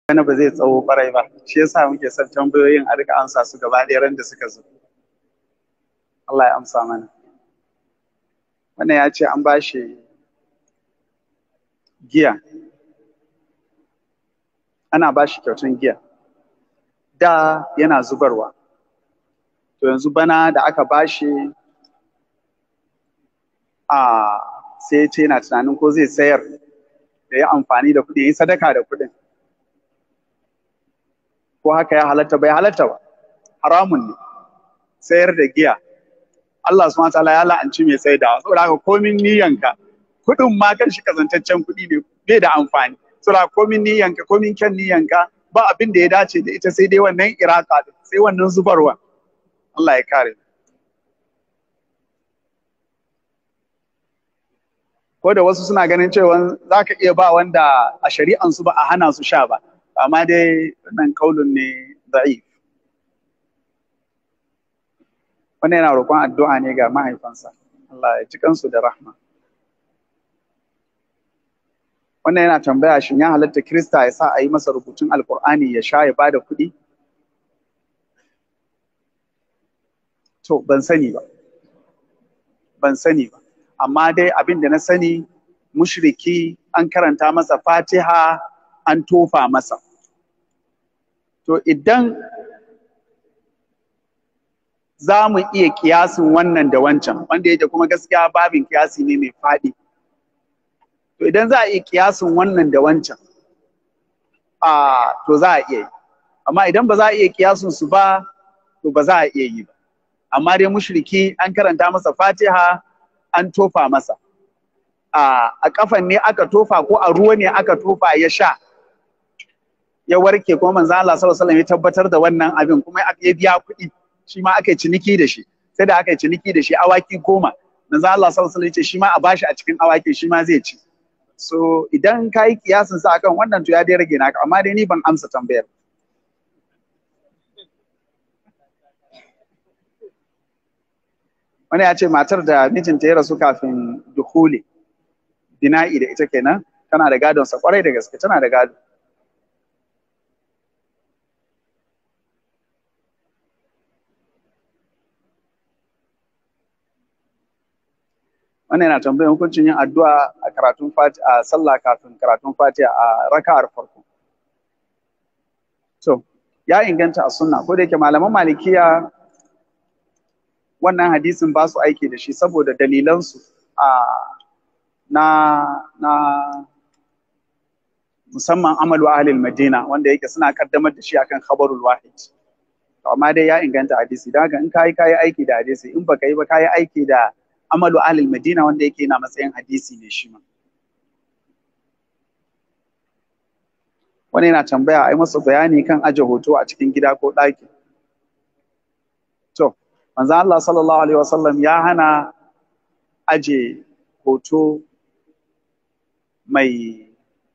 wani ba zai tsawo kwarai ba shi yasa muke son tambayoyin a rika amsa su gaba ɗaya ran da suka zo Allah ya amsa mana wannan ya ce an ba shi giya ana ba shi kyautan giya da yana zubarwa to yanzu bana da aka ba shi a sai ya ce yana tunanin ko zai sayar da ya amfani da kuɗi ya yi sadaka da kuɗin ko haka ya halatta bai halatta ba haramun ne sayar da giya Allah subhanahu wataala ya la'anci mai saidawa saboda haka komin niyyanka kuɗin ma kan shi kazantaccen kuɗi ne bai da amfani saboda komin niyyanka komin kyan niyyanka ba abin da ya dace da ita sai dai wannan iraka din sai wannan zubarwa Allah ya kare ko da wasu suna ganin cewa za ka iya ba wanda a shari'ansu ba a hana su sha ba amma dai wannan kaulun ne da'if wannan yana roƙon addu'a ne ga mahaifansa Allah ya ji kansu da rahma wannan yana tambaya shin ya halatta Kirista ya sa a yi masa rubutun alkur'ani ya sha ya bada kuɗi to ban sani ba ban sani ba amma dai abin da na sani mushriki an karanta masa fatiha an tofa masa to idan za mu iya kiyasin wannan da wancan wanda yake kuma gaskiya babin kiyasi ne mai faɗi to idan za a iya kiyasin wannan da wancan a to za a iya yi amma idan ba za a iya kiyasin su ba to ba za a iya yi ba amma dai mushriki an karanta masa fatiha an tofa masa a a kafan ne aka tofa ko a ruwa ne aka tofa ya sha ya warke kuma manzo Allah sallallahu alaihi wasallam ya tabbatar da wannan abin kuma ya biya kuɗi shi ma aka yi ciniki da shi sai da aka yi ciniki da shi awaki goma manzo Allah sallallahu alaihi wasallam ya ce shi ma a bashi a cikin awaki shi ma zai ci so idan ka yi kiyasin sa akan wannan to ya dai rage naka amma dai ni ban amsa tambayar wani ya ce matar da mijinta ya rasu kafin dukuli bina'i da ita kenan tana da gadon sa kwarai da gaske tana da gado wannan yana tambayar hukuncin yin addu'a a karatun fati a sallah kafin karatun fatiha a raka'ar farko to ya inganta a sunna ko da yake malaman malikiya wannan hadisin ba su aiki da shi saboda dalilansu a na na musamman amalu ahlil madina wanda yake suna kaddamar da shi akan khabarul wahid to amma dai ya inganta hadisi dan haka in kai kai aiki da hadisi in baka yi ba kai aiki da amalu ahlil madina wanda yake yana matsayin hadisi ne shi ma wani yana tambaya a yi masa bayani kan aje hoto a cikin gida ko ɗaki to manzo Allah sallallahu alaihi wasallam ya hana aje hoto mai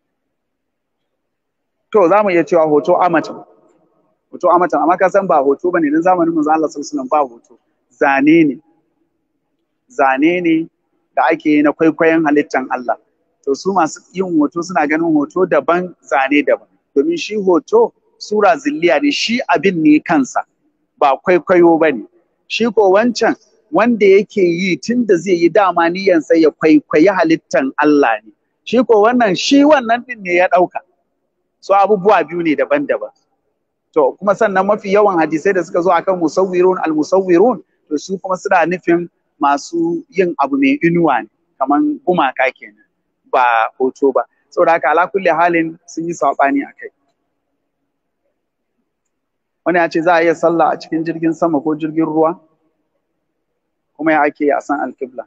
to za mu iya cewa hoto amatan hoto amatan amma ka san ba hoto bane dan zamanin manzo Allah sallallahu alaihi wasallam ba hoto zane ne zane ne da ake yi na kwaikwayon halittan Allah to su masu yin hoto suna ganin hoto daban zane daban domin shi hoto sura zilliya ne shi abin ne kansa ba kwaikwayo ba ne shi ko wancan wanda yake yi tun da zai yi dama niyansa ya kwaikwayi halittan Allah ne shi ko wannan shi wannan din ne ya ɗauka so abubuwa biyu ne daban-daban to kuma sannan mafi yawan hadisai da suka zo akan musawwirun al-musawwirun to su kuma suna nufin masu yin abu mai inuwa ne kaman gumaka kenan ba hoto ba saboda haka ala kulli halin sun yi saɓani a kai wani ya ce za a iya sallah a cikin jirgin sama ko jirgin ruwa kuma ya ake a san alkibla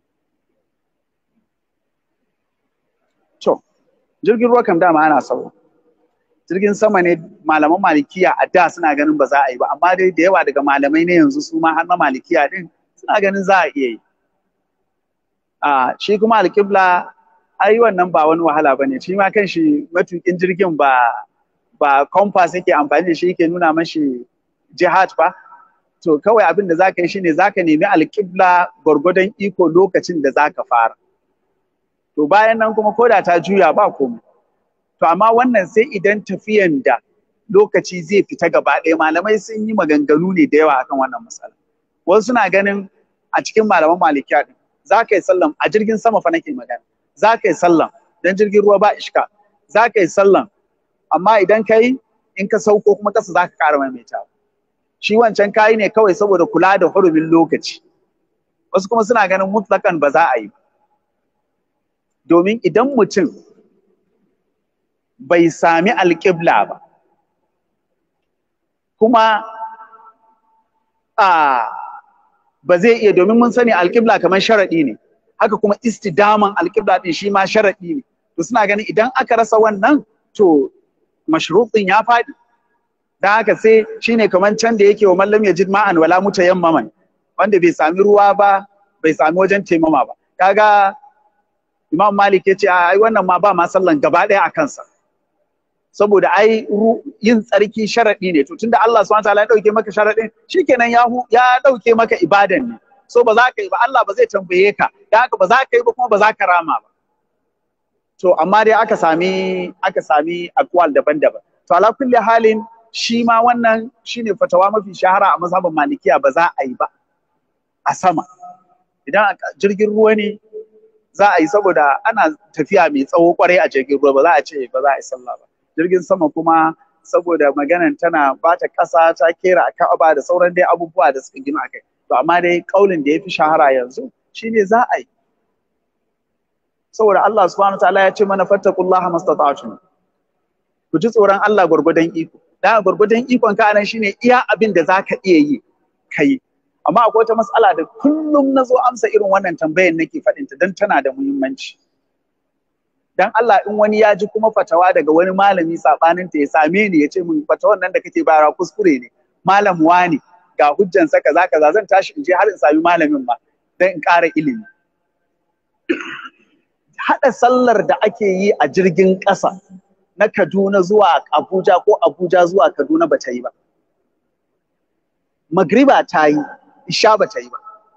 to jirgin ruwa kam dama ana sau jirgin sama ne malaman malikiya a da suna ganin ba za a yi ba amma dai da yawa daga malamai ne yanzu su ma har na malikiya din suna ganin za a iya yi a shi kuma alkibla ai wannan ba wani wahala bane shi ma kan shi matukin jirgin ba ba compass yake amfani da shi yake nuna mashi jihad ba to kawai abin da zaka yi shine zaka nemi alƙibla gwargwadon iko lokacin da zaka fara to bayan nan kuma koda ta juya ba komai to amma wannan sai idan tafiyan da lokaci zai fita gaba ɗaya malamai sun yi maganganu ne da yawa akan wannan matsala wasu suna ganin a cikin malaman malikiya din za ka yi sallan a jirgin sama fa nake magana za ka yi sallan dan jirgin ruwa ba ishka za ka yi sallan amma idan ka yi in ka sauko kuma kasa za ka ƙara maimaita shi wancan kayi ne kawai saboda kula da hurumin lokaci wasu kuma suna ganin mutlakan ba za a yi domin idan mutum bai sami alƙibla ba kuma a ba zai iya domin mun sani alƙibla kamar sharaɗi ne haka kuma istidaman alƙibla ɗin shi ma sharaɗi ne to suna ganin idan aka rasa wannan to mashruɗin ya faɗi dan haka sai shine kamar can da yake wa mallam ya ma'an wala mutayammaman wanda bai sami ruwa ba bai sami wajen taimama ba kaga imam malik ya ce ai wannan ma ba ma sallan gaba ɗaya a kansa saboda ai yin tsarki sharaɗi ne to tunda Allah subhanahu wataala ya dauke maka sharaɗin shikenan ya ya dauke maka ibadan ne so ba za ka yi ba Allah ba zai tambaye ka dan haka ba za ka yi ba kuma ba za ka rama ba to amma dai aka sami aka sami akwal daban-daban to ala kulli halin shi ma wannan shine fatawa mafi shahara a mazhabin malikiya ba za a yi ba a sama idan jirgin ruwa ne za a yi saboda ana tafiya mai tsawo kwarai a jirgin ruwa ba za a ce ba za a yi sallah ba jirgin sama kuma saboda maganan tana bata ƙasa ta kera a ka'aba da sauran dai abubuwa da suka gina akai to amma dai kaulin da ya fi shahara yanzu shine za a yi saboda Allah subhanahu wa ta'ala ya ce mana fattaqullaha mastata'tum ku ji tsoron Allah gwargwadon iko da gwargwadon ikon ka nan shine iya abin da zaka iya yi kai amma akwai wata matsala da kullum na zo amsa irin wannan tambayar nake faɗinta don tana da muhimmanci dan Allah in wani ya ji kuma fatawa daga wani malami sabanin ta ya same ni ya ce min fatawan nan da kake bayarwa kuskure ne malam wani ga hujjan sa kaza kaza zan tashi in je har in sami malamin ba dan in ƙara ilimi hada sallar da ake yi a jirgin ƙasa na Kaduna zuwa Abuja ko Abuja zuwa Kaduna ba ta yi ba magriba ta yi isha ba ta yi ba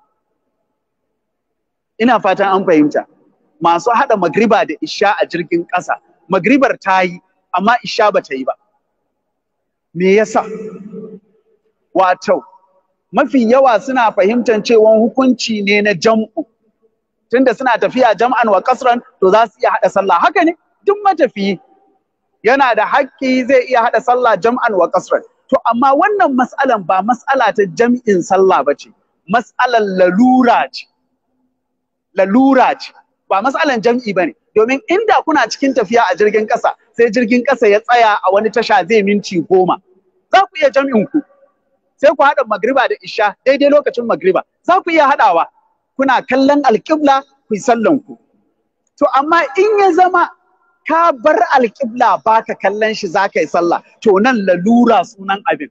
ina fatan an fahimta masu haɗa magriba da isha a jirgin ƙasa magribar ta yi amma isha ba ta yi ba me yasa wato mafi yawa suna fahimtar cewa hukunci ne na jam'u tunda suna tafiya jam'an wa kasran to za su iya haɗa sallah haka ne duk matafiyi yana da haƙƙi zai iya haɗa sallah jam'an wa kasran to amma wannan mas'alan ba mas'ala ta jam'in sallah ba ce mas'alan lalura ce lalura ce ba matsalan jam'i ba ne domin inda kuna cikin tafiya a jirgin ƙasa sai jirgin ƙasa ya tsaya a wani tasha zai minti goma za ku iya jam'in ku sai ku haɗa magriba da isha daidai lokacin magriba za ku iya haɗawa kuna kallon alƙibla ku yi sallan ku to amma in ya zama ka bar alƙibla baka kallon shi za ka yi sallah to nan lalura sunan abin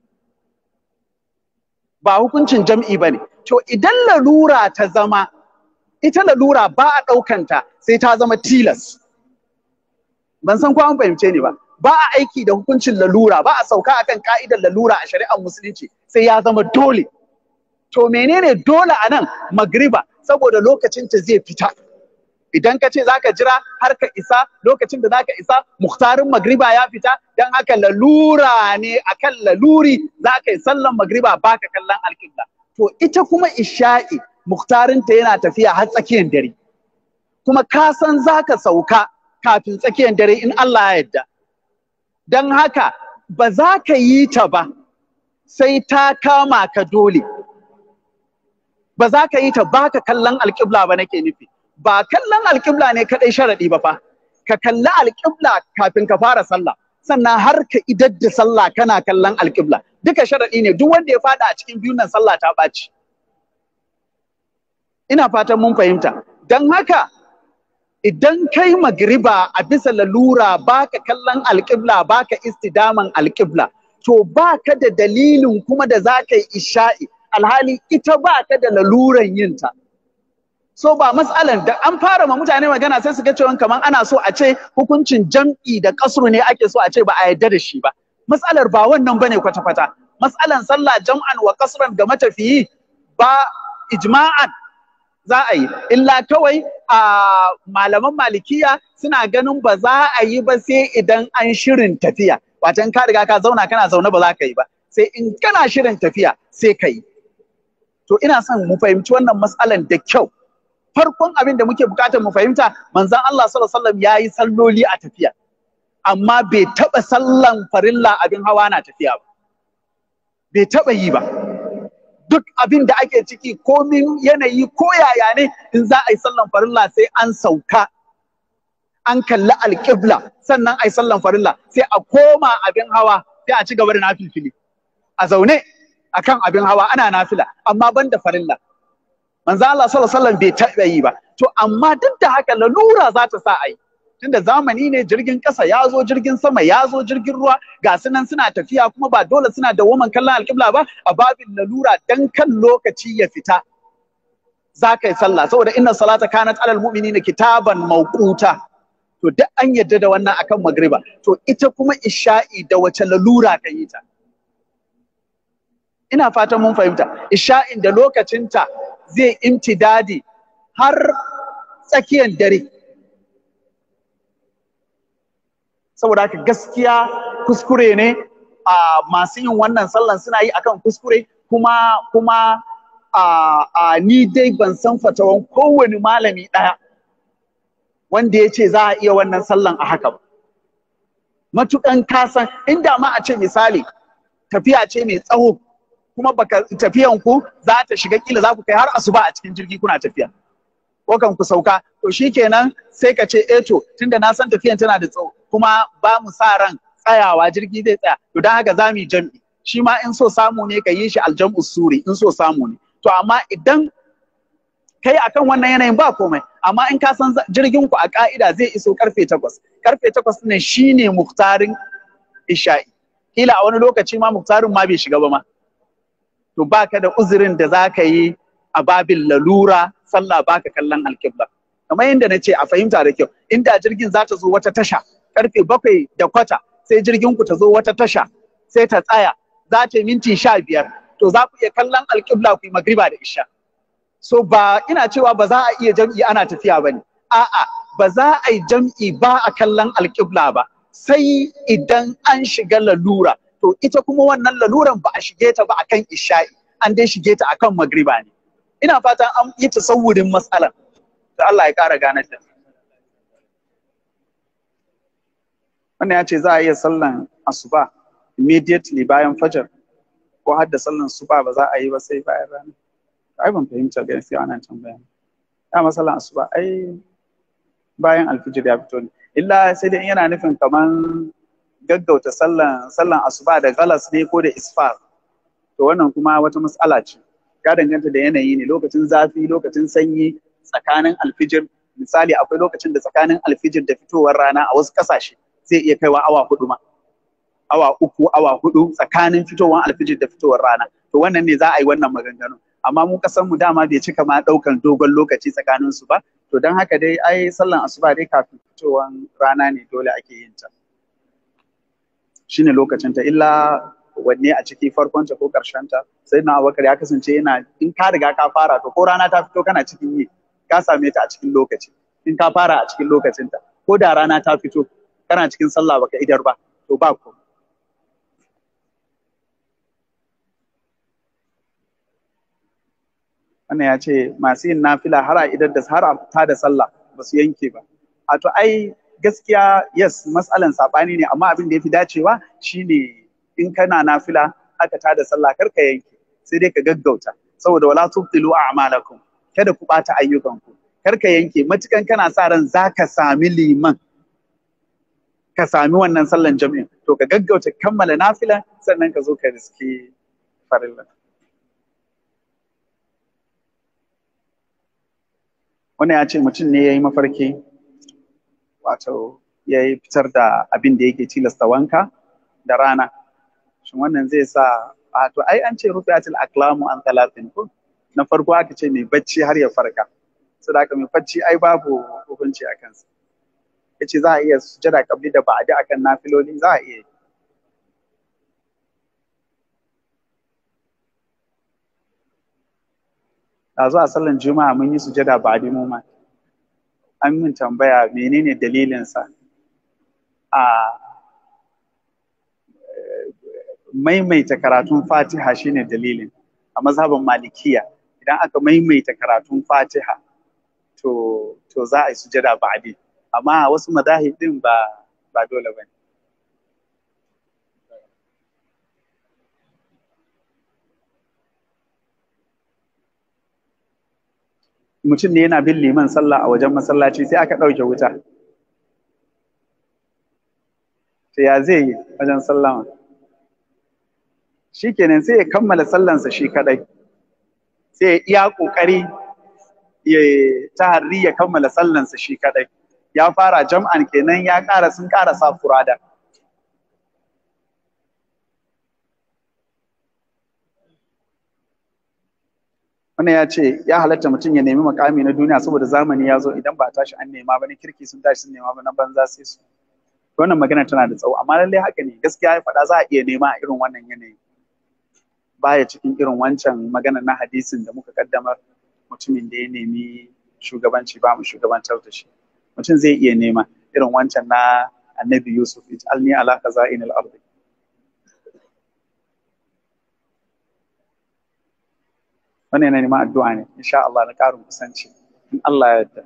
ba hukuncin jam'i ba ne to idan lalura ta zama ita lalura ba a ɗaukanta sai ta zama tilas. Ban san ko an fahimce ni ba. Ba a aiki da hukuncin lalura, ba a sauka akan ka'idar lalura a shari'ar musulunci sai ya zama dole. To menene dole a nan magriba saboda lokacinta zai fita. Idan ka ce za ka jira har ka isa lokacin da za ka isa muhtarin magriba ya fita don haka lalura ne akan laluri za ka yi sallan magriba ba ka kallon alƙibla. To ita kuma isha'i muktarinta yana tafiya har tsakiyar dare kuma ka san za ka sauka kafin tsakiyar dare in Allah ya yarda don haka ba za ka yi ta ba sai ta kama ka dole ba za ka yi ta ba ka kallon alƙibla ba nake nufi ba kallon alƙibla ne kaɗai sharaɗi ba fa ka kalli alƙibla kafin ka fara sallah sannan har ka idar da sallah kana kallon alƙibla duka sharaɗi ne duk wanda ya faɗa a cikin biyun nan sallah ta ɓaci ina fatan mun fahimta don haka idan kai magriba a bisa lalura baka kallon alƙibla baka istidaman alƙibla to baka da dalilin kuma da za ka yi isha'i alhali ita baka da laluran yinta so ba matsalan da an fara ma mutane magana sai su ga cewa kamar ana so a ce hukuncin jam'i da kasru ne ake so a ce ba a yarda da shi ba matsalar ba wannan bane kwata-kwata matsalan sallah jam'an wa kasran ga matafiyi ba ijma'an za a yi illa kawai a malaman malikiya suna ganin ba za a yi ba sai idan an shirin tafiya watan ka riga ka zauna kana zaune ba za ka yi ba sai in kana shirin tafiya sai ka yi to ina son mu fahimci wannan matsalan da kyau farkon abin da muke bukatar mu fahimta manzon Allah sallallahu alaihi wasallam yayi salloli a tafiya amma bai taba sallan farilla abin hawa na tafiya ba bai taba yi ba duk abin da ake ciki komin yanayi ko yaya ne in za a yi sallan farilla sai an sauka an kalli alƙibla sannan a yi sallan farilla sai a koma abin hawa sai a ci gaba da nafilfili a zaune akan abin hawa ana nafila amma ban da farilla manzo Allah sallallahu alaihi wasallam bai taɓa yi ba to amma duk da haka lalura za ta sa a yi tunda zamani ne jirgin ƙasa ya zo jirgin sama ya zo jirgin ruwa ga su nan suna tafiya kuma ba dole suna da woman kallon alƙibla ba a babin lalura dan kan lokaci ya fita za ka yi sallah saboda inna salata kanat alal mu'minina kitaban mawquta to duk an yadda da wannan akan magriba to ita kuma isha'i da wace lalura ka yi ta ina fatan mun fahimta isha'in da lokacinta zai imtidadi har tsakiyar dare saboda haka gaskiya kuskure ne a masu yin wannan sallan suna yi akan kuskure kuma kuma a, a ni dai ban san fatawan kowane malami ɗaya wanda ya ce za a iya wannan sallan a haka ba matukan kasan inda ma a ce misali tafiya ce mai tsawo kuma baka tafiyan ku za ta shiga kila za ku kai har asuba a cikin jirgi kuna tafiya ko kan ku sauka to shikenan sai ka ce eh to tunda na san tafiyan tana da tsawo kuma ba mu sa ran tsayawa jirgi zai tsaya to dan haka za mu yi jam'i shi ma in so samu ne ka yi shi aljam'u suri in so samu ne to amma idan kai akan wannan yanayin ba komai amma in ka san jirgin ku a ka'ida zai iso karfe takwas karfe takwas ne shine muktarin isha'i kila a wani lokaci ma muktarin ma bai shiga ba ma to baka da uzurin da zaka yi a babin lalura sallah baka kallon alkibla kamar yadda na ce a fahimta da kyau inda jirgin za ta zo wata tasha karfe bakwai da kwata sai jirgin ku ta zo wata tasha sai ta tsaya za ta yi minti sha biyar to za ku iya kallon alkibla ku yi magriba da isha so ba ina cewa ba za a iya jam'i ana tafiya ba ne a'a ba za a yi jam'i ba a kallon alkibla ba sai idan an shiga lalura to ita kuma wannan laluran ba a shige ta ba akan isha'i an dai shige ta akan magriba ne ina fatan an yi tasawurin matsalar da Allah ya kara ganar da wannan ya ce za a iya sallan asuba immediately bayan fajar ko har da sallan suba ba za a yi ba sai bayan rana ai ban fahimta ga sai wannan tambaya ya masallan asuba ai bayan alfijir ya fito ne illa sai dai yana nufin kaman gaggauta sallan sallan asuba da galas ne ko da isfar to wannan kuma wata matsala ce ya danganta da yanayi ne lokacin zafi lokacin sanyi tsakanin alfijir misali akwai lokacin da tsakanin alfijir da fitowar rana a wasu kasashe zai iya kaiwa awa hudu ma awa uku awa hudu tsakanin fitowar alfijir da fitowar rana to wannan ne za a yi wannan maganganu amma mu kasan mu dama bai cika ma daukan dogon lokaci tsakanin su ba to don haka dai ai sallan asuba dai kafin fitowar rana ne dole ake yin ta shine lokacin ta illa wanne a ciki farkon ta ko karshen ta sai na abubakar ya kasance yana in ka riga ka fara to ko rana ta fito kana cikin yi ka same ta a cikin lokaci in ka fara a cikin lokacin ta ko da rana ta fito kana cikin sallah baka idar ba to ba ko wannan ya ce masu yin nafila har a idar da har a ta da sallah ba su yanke ba a to ai gaskiya yes matsalan sabani ne amma abin da yafi dacewa shine in kana nafila aka ta da sallah kar ka yanke sai dai ka gaggauta saboda wala tubtilu a'malakum kada ku bata ayyukanku kar ka yanke matukan kana sa ran zaka sami liman ka sami wannan sallan jami'in to ka gaggauta kammala nafila sannan ka zo ka riski farilla wannan ya ce mutum ne ya yi mafarki wato ya yi fitar da abin da yake tilasta wanka da rana shin wannan zai sa a to ai an ce rufiatul aklamu an talatin ko na farko aka ce mai bacci har ya farka saboda haka mai bacci ai babu hukunci a kansa yace za a iya sujada kabli da ba'adi akan nafiloli za a iya a zuwa sallan juma'a mun yi sujada ba mu ma an min tambaya menene dalilinsa a maimaita karatun fatiha shine dalilin a mazhabin malikiya idan aka maimaita karatun fatiha to to za a yi sujada ba'di amma wasu madahib din ba ba dole bane mutum ne yana bin liman sallah a wajen masallaci sai aka ɗauke wuta to ya zai yi wajen sallama shi kenan sai ya kammala sallansa shi kadai sai ya iya ƙoƙari ya taharri ya kammala sallansa shi kadai ya fara jam'an kenan ya ƙara sun ƙara sa furada wannan ya ce ya halatta mutum ya nemi makami na duniya saboda zamani ya zo idan ba tashi an nema ba ne kirki sun tashi sun nema ba na banza sai su wannan magana tana da tsawo amma lallai haka ne gaskiya ya faɗa za a iya nema a irin wannan yanayi baya cikin irin wancan magana na hadisin da muka kaddamar mutumin da ya nemi shugabanci ba mu shugabantar da shi mutum zai iya nema irin wancan na annabi yusuf ij'alni ala khaza'inil ardi wannan yana neman addu'a ne insha Allah na ƙarin kusanci in Allah ya yarda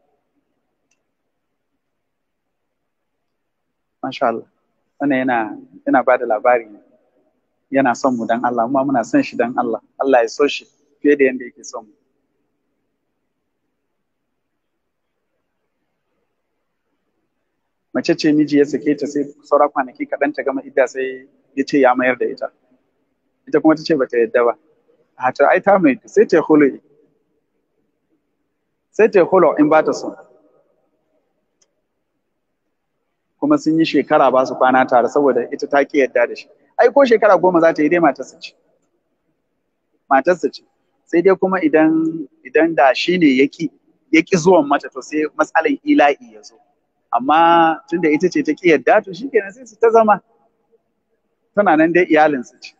masha Allah wannan yana yana ba da labari ne yana son mu dan Allah kuma muna son shi dan Allah Allah ya so shi fiye da yanda yake son mu mace ce miji ya sake ta sai saura kwanaki kaɗan ta gama idda sai ya ce ya mayar da ita ita kuma ta ce bata yadda ba a ta ai ta mai sai ta hulu sai ta hulu in ba ta so kuma sun yi shekara ba su kwana tare saboda ita ta ki yadda da shi ai ko shekara goma za ta yi dai matarsa ce matarsa ce sai dai kuma idan idan da shi ne yaki yaki zuwan mata to sai matsalan ila'i ya zo amma tunda ita ce ta ki yadda to shikenan sai su ta zama tana nan dai iyalinsu ce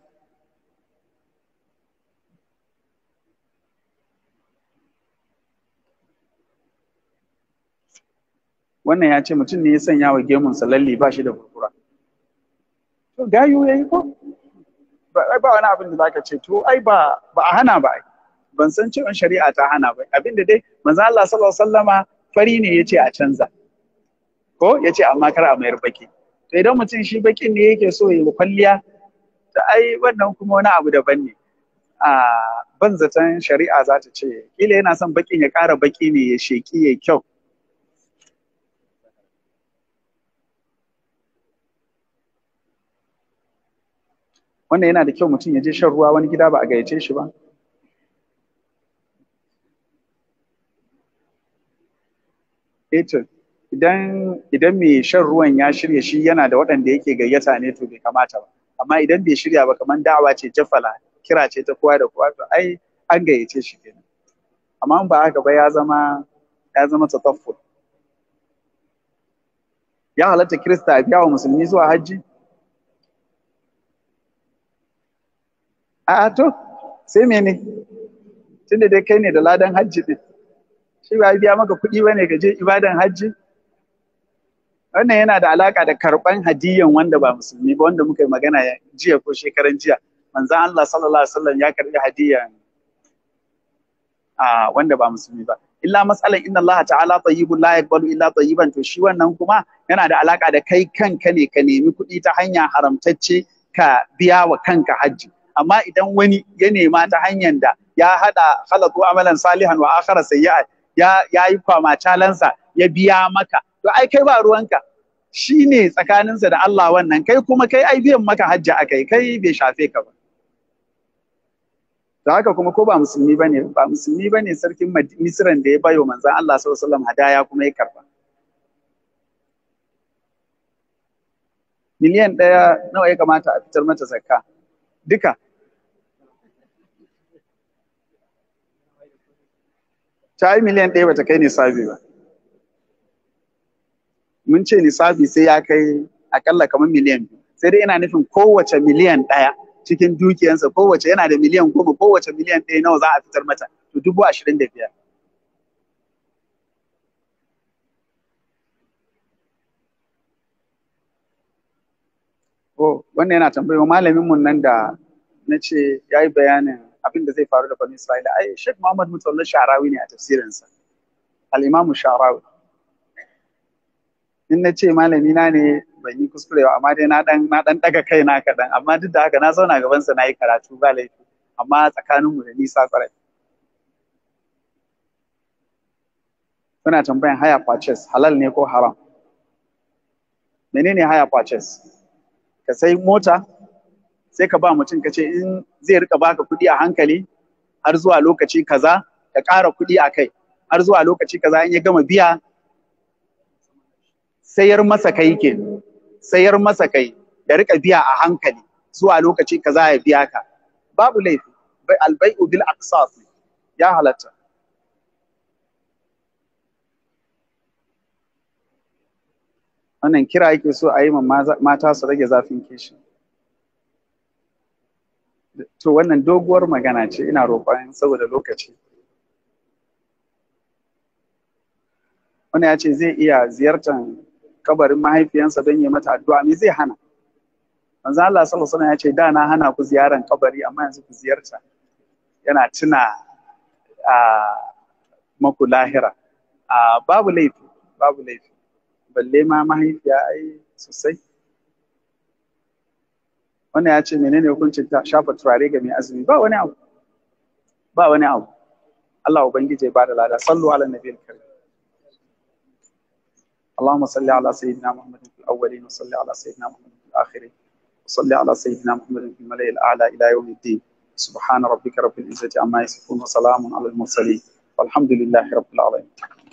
wannan ya ce mutum ne ya sanya wa gemunsa lalle ba shi da kurkura to gayu yayi ko ba ba wani abin da zaka ce to ai ba ba a hana ba ban san cewa shari'a ta hana ba abin da dai manzo Allah sallallahu alaihi wasallama fari ne yace a canza ko yace amma kar a mayar baki to idan mutum shi bakin ne yake so ya kwalliya to ai wannan kuma wani abu daban ne a ban zaton shari'a za ta ce kila yana son bakin ya ƙara baki ne ya sheki ya kyau wannan yana da kyau mutum ya je shan ruwa wani gida ba a gayyace shi ba eto idan idan mai shan ruwan ya shirya shi yana da waɗanda yake gayyata ne to bai kamata ba amma idan bai shirya ba kamar da'awa ce jafala kira ce ta kowa da kowa to ai an gayyace shi kenan amma ba haka ba ya zama ya zama tataffur ya halatta kirista a biya wa musulmi zuwa hajji A'a to, sai mene? Tunda dai kai ne da ladan hajji ɗin. Shi ba biya maka kuɗi ba ne ka je ibadan hajji? Wannan yana da alaƙa da karɓan hadiyan wanda ba musulmi ba wanda muka yi magana jiya ko shekaran jiya. Manzan Allah sallallahu alaihi wasallam ya karɓi hadiyan a wanda ba musulmi ba. Illa matsalan inna Allah ta'ala tayyibun la yaqbalu illa tayyiban to shi wannan kuma yana da alaƙa da kai kanka ne ka nemi kuɗi ta hanya haramtacce ka biya wa kanka hajji. amma idan wani ya nema ta hanyar da ya hada khalaqu amalan salihan wa akhara sayyi'a ya ya yi kwama calansa ya biya maka to ai kai ba ruwanka shine tsakaninsa da Allah wannan kai kuma kai ai biyan maka hajji akai kai bai shafe ka ba to haka kuma ko ba musulmi bane ba musulmi bane sarkin Misran da ya bayo manzon Allah sallallahu alaihi wasallam hadaya kuma ya karba miliyan ɗaya nawa ya kamata a fitar mata zakka duka ta yi miliyan ɗaya bata kai nisabi ba mun ce nisabi sai ya kai akalla kamar miliyan biyu sai dai ina nufin kowace miliyan ɗaya cikin dukiyansa kowace yana da miliyan goma kowace miliyan ɗaya nawa za a fitar mata to dubu ashirin da biyar Oh, wannan yana tambayo malamin mun nan da na ce ya yi bayanin abin da zai faru da Bani Isra'ila. Ai, Sheikh Muhammad Mutawalla Sharawi ne a tafsirinsa. Al-Imamu Sharawi. In na ce malami na ne ban yi kuskure ba, amma dai na dan na dan daga kai na kaɗan. Amma duk da haka na zauna gaban sa na yi karatu ba laifi. Amma tsakaninmu da nisa kwarai. Kuna tambayan haya purchase halal ne ko haram? Menene haya purchase? ka sai mota sai ka ba mutum ka ce in zai rika baka kuɗi a hankali har zuwa lokaci kaza ka ƙara kuɗi a kai har zuwa lokaci kaza in ya gama biya sayar masa kai ke sayar masa kai da rika biya a hankali zuwa lokaci kaza ya biya ka babu laifi albai'u bil aqsas ya halatta wannan kira yake so a yi ma mata su rage zafin kishi to wannan doguwar magana ce ina roƙon saboda lokaci wani ya ce zai iya ziyartar kabarin mahaifiyansa don yi mata addu'a me zai hana manzo Allah sallallahu alaihi ya ce da na hana ku ziyaran kabari amma yanzu ku ziyarta yana tuna a maku lahira a babu laifi babu laifi balle ma mahaifiya ai sosai wannan ya ce menene hukuncin ta shafa turare ga mai azumi ba wani abu ba wani abu Allah ubangiji ya bada lada sallu ala nabiyil karim اللهم صل على سيدنا محمد في الأولين وصل على سيدنا محمد في الآخرين وصل على سيدنا محمد في الملأ الأعلى إلى يوم الدين سبحان ربك رب العزة عما يصفون وسلام على المرسلين والحمد لله رب العالمين